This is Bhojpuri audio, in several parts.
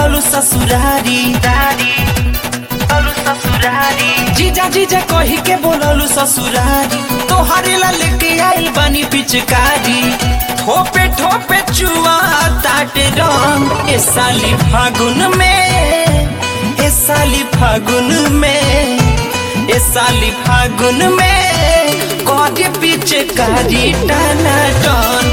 बोललू ससुरारी दारी बोलू ससुरारी जीजा जीजा कही के बोललू ससुरारी तोहरे ला लेके आइल बानी पिचकारी ठोपे ठोपे चुआ ताटे रंग ए साली फागुन में ए साली फागुन में ए साली फागुन में कौटे पीछे कारी टाना टन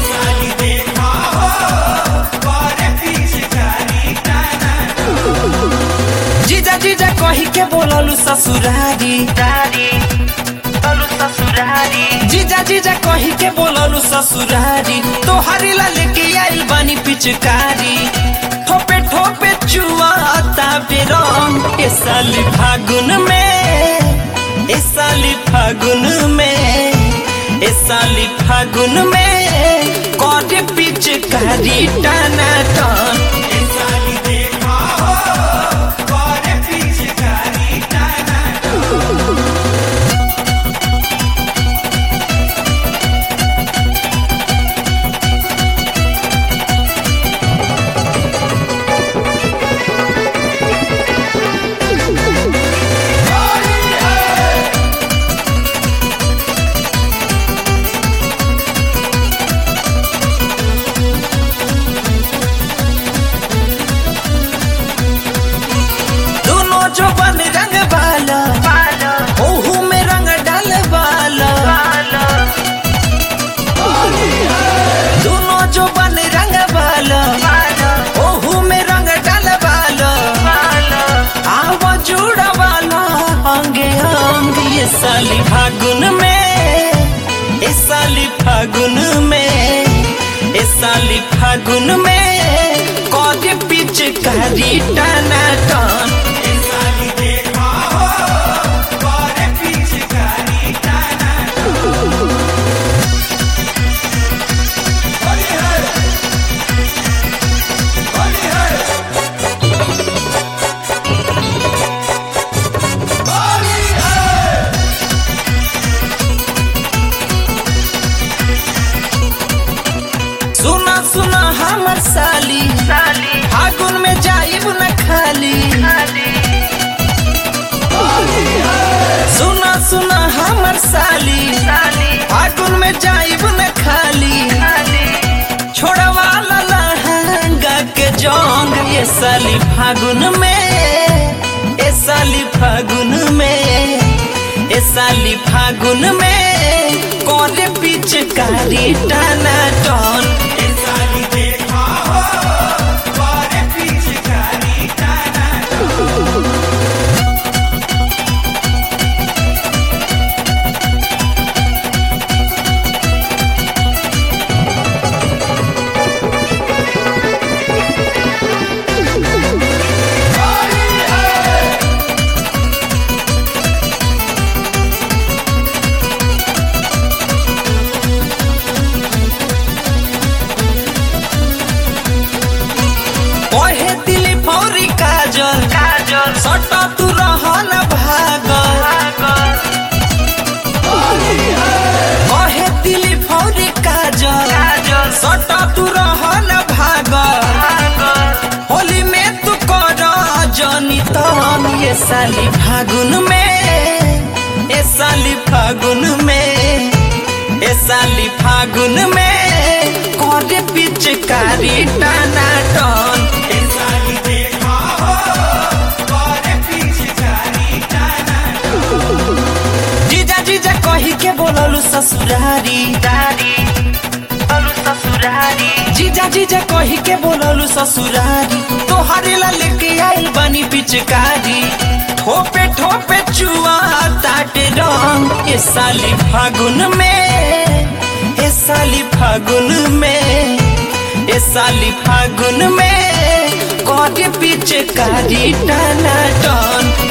जीजा जीजा कही के बोललू ससुरारी दारी बोलू ससुरारी जीजा जीजा कही के बोललू ससुरारी तोहरी ला लेके आइल बानी पिचकारी ठोपे ठोपे चुआ ताबे रंग ए साली फागुन में ए साली फागुन में ए साली फागुन में कौटे पिचकारी टाना टन दोनों जो बन रंग वाला ओहू में रंग डाल वाला दोनों जो बन रंग वाला ओहू में रंग डाल वाला आव जुड़ा वाला अंगे अंग ये साली फागुन में ए साली फागुन में ए साली फागुन में कौजे पिचकारी टाना टन सुना सुना हमर साली साली फागुन में जाइब न खाली सुना सुना हमर साली साली फागुन में जाइब न खाली छोड़वा लहंगा के जोंग ये साली फागुन में ए साली फागुन में ए साली फागुन में कोरे पिचकारी टाना टन ओहे दिली फौरी काजल काजल सटा तू रहन भागल ओहे दिली फौरी काजल काजल सटा तू रहन भागल होली में तू कर जनी तन ये साली फागुन में ए साली फागुन में ए साली फागुन में करे पिचकारी टाना टन जीजा जीजा कही के बोललू ससुरारी दारी बोलू ससुरारी जीजा जीजा कही के बोललू ससुरारी तोहरे ला लेके आइल बानी पिचकारी ठोपे ठोपे चुआ ताटे रंग ए साली फागुन में ए साली फागुन में ए साली फागुन में कटे पिचकारी टाना टन